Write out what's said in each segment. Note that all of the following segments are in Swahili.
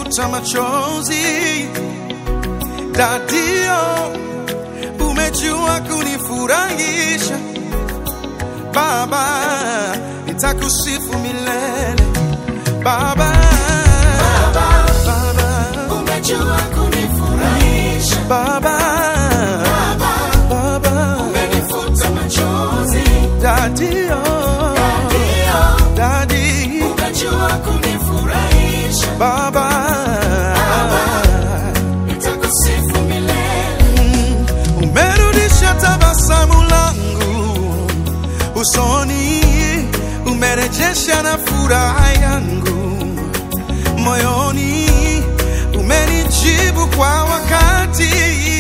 umenifuta machozi dadio, umejua kunifurahisha Baba, nitakusifu milele Baba, Baba, umejua kunifurahisha Baba, Baba, umenifuta machozi dadio, ndio dadi, umejua kunifurahisha Baba, nitakusifu milele umerudisha tabasamu langu usoni, umerejesha na furaha yangu moyoni, umenijibu kwa wakati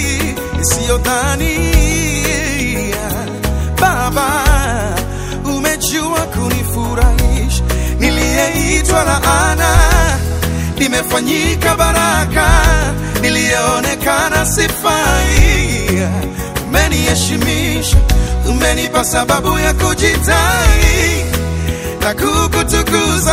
isiyodhania. Baba, umejua kunifurahisha, niliyeitwa laana nimefanyika baraka, niliyeonekana sifai, umeniheshimisha, umenipa sababu ya kujitai na kukutukuza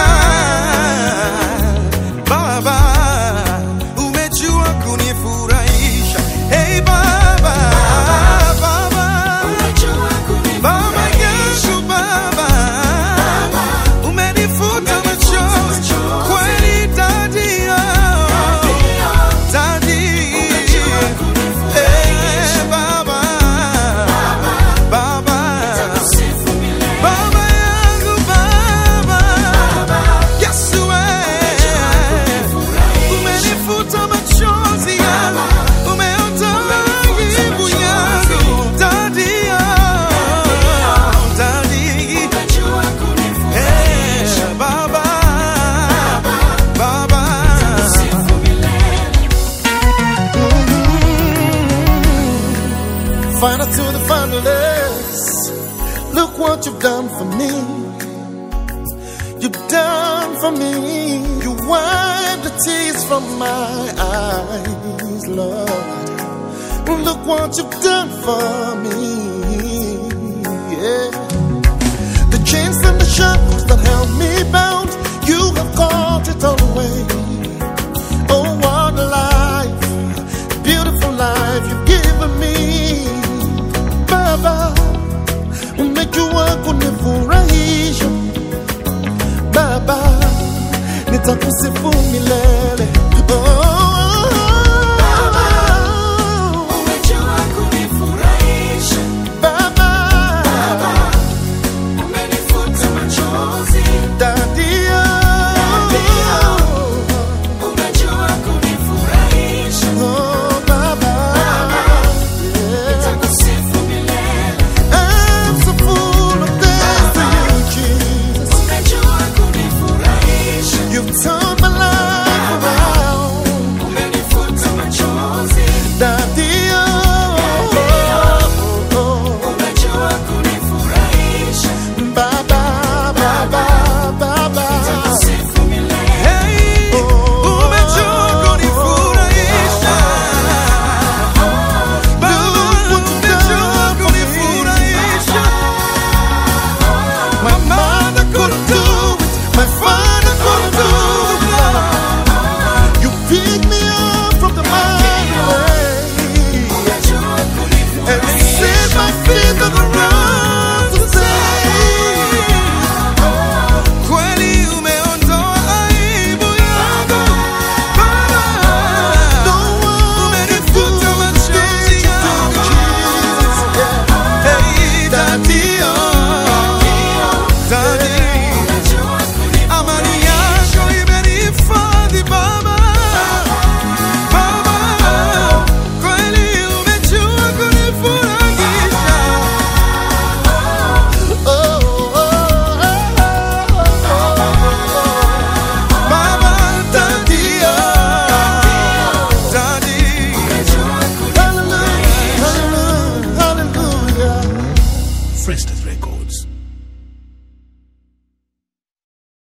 Baba, umejua kunifurahisha. Hey Baba, Baba, umejua Baba kunifurahisha yangu Baba, umenifuta machozi kweli, dadio, dadi, Eh, Baba, Baba, nitakusifu milele Baba yangu Baba, Yesu eh, umenifuta machozi yangu, umeondoa aibu yangu, dadio, dadi, umejua kunifurahisha eh, Baba, Baba. sifu milele Final to the finalists. Look what you've done for me. You've done for me. You wiped the tears from my eyes, Lord. Look what you've done for me. Yeah. The chains and the shackles that held me bound, you have caught it all away. Oh, what a life, beautiful life you've given me. Baba, umejua kunifurahisha. Baba, nitakusifu milele. Oh, umejua kunifurahisha Baba, umenifuta machozi Dadio, umejua kunifurahisha oh Baba, yeah. nitakusifu milele I'm so full of thanks to you, Jesus. umejua kunifurahisha You've turned my life around. umenifuta machozi Daddy, oh, umejua kunifurahisha Baba, Baba, Baba. sifu milele Hey, umejua kunifurahisha. Baba, umejua kunifurahisha. My mother couldn't do it, my father couldn't do it. You picked me up from the mighty way umejua and kunifurahisha set my feet on the ground to say. Kweli umeondoa aibu yangu. Baba, umenifuta machozi yangu. Hey, dadio, dadi, umejua amani yako imenihifadhi Baba. Baba, kweli umejua kunifurahisha. Baba, dadio, dadi. Hallelujah, hallelujah. Frestas Records.